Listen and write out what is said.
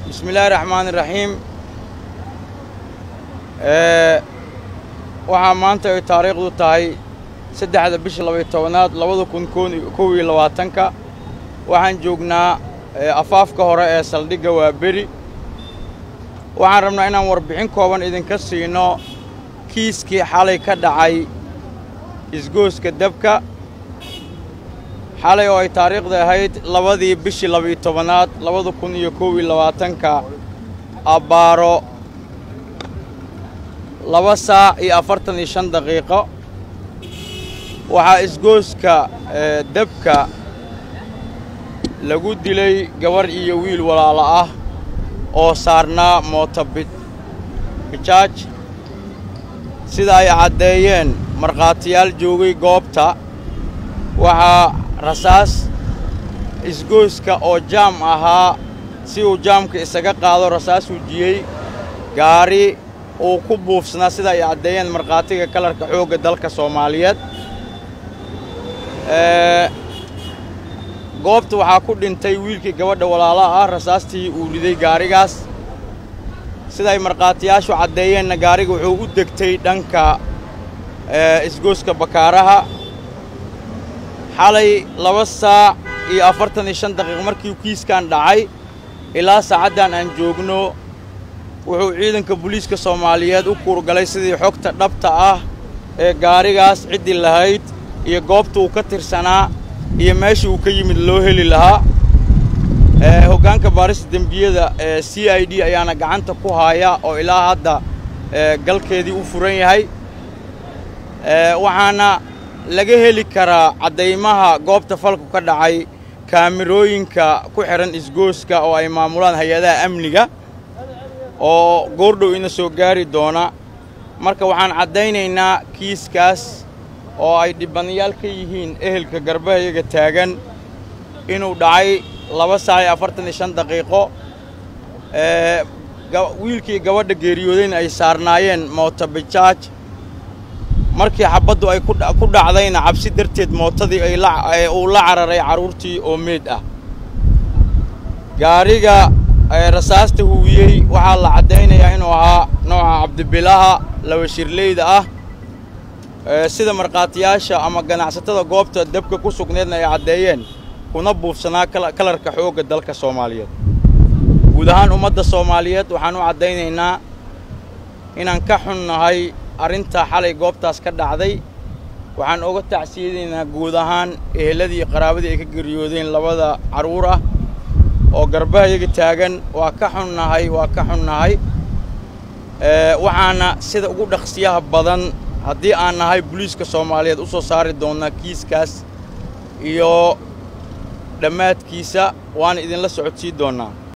bismi illaahi raxmaani raxiim waxaa maanta ay taariikhdu tahay saddexda bisha labaiyo tobanaad labada kun kow iyo labaatanka waxaan joognaa afaafka hore ee saldhigga waa beri waxaan rabnaa inaan warbixin kooban idinka siino kiiskii xalay ka dhacay isgooska dabka xalay oo ay taariikhda ahayd labadii bishii labaiyo tobanaad labada kun iyo kow iyo labaatanka abbaaro laba saac iyo afartan iyo shan daqiiqo waxaa isgooska dabka lagu dilay gabarh iyo wiil walaalo ah oo saarnaa mooto bijaaj sida ay caddeeyeen markhaatiyaal joogay goobta waxaa rasaas isgooska oo jaam ahaa si uu jaamka isaga qaado rasaas wujiyey gaari uu ku buufsanaa sida ay caddeeyeen markhaatiga kalarka xoogga dalka soomaaliyeed goobta waxaa ku dhintay wiilkii gabadha walaalaha ah rasaastii uu riday gaarigaas siday markhaatiyaashu caddeeyeenna gaariga wuxuu u degtay dhanka isgooska bakaaraha xalay laba saac iyo afartan iyo shan daqiiq markii kiiskan dhacay ilaa saacaddan aan joogno wuxuu ciidanka booliiska soomaaliyeed u kuurgalay sidii xogta dhabta ah ee gaarigaas ciddii lahayd iyo goobta uu ka tirsanaa iyo meesha uu ka yimid loo heli lahaa hoggaanka baarista dembiyada ee c i d ayaana gacanta ku haaya oo ilaa hadda galkeedii u furan yahay waxaana laga heli karaa caddaymaha goobta falku ka dhacay kaamirooyinka ku xidhan isgooska oo ay maamulaan hay-adaha amniga oo goordhow ina soo gaari doona marka waxaan caddaynaynaa kiiskaas oo ay dhibanayaal ka yihiin ehelka garbahayaga taagan inuu dhacay laba saac iyo afartan iyo shan daqiiqo wiilkii gabadha geeriyoodayna ay saarnaayeen mootobijaaj markii xabaddu ay ku dhacdayna cabsi darteed mootadii uu la cararay carruurtii oo meed ah gaariga rasaasta huwiyey waxaa la caddaynayaa inuu ahaa nooca cabdibilaha laba shirleyda ah sida markhaatiyaasha ama ganacsatada goobta dabka ku sugneedna ay caddeeyeen kuna buufsanaa kalarka xoogga dalka soomaaliyeed guud ahaan ummadda soomaaliyeed waxaan u caddaynaynaa inaan ka xunnahay arrintaa xalay goobtaas ka dhacday waxaan oga tacsiyadaynaa guud ahaan eheladii iyo qaraabadii ay ka geriyoodeen labada carruur ah oo garbahayaga taagan waa ka xunnahay waa ka xunnahay waxaana sida ugu dhaqsiyaha badan haddii aan nahay boliiska soomaaliyeed u soo saari doonnaa kiiskaas iyo dhammaadkiisa waana idinla socodsii doonnaa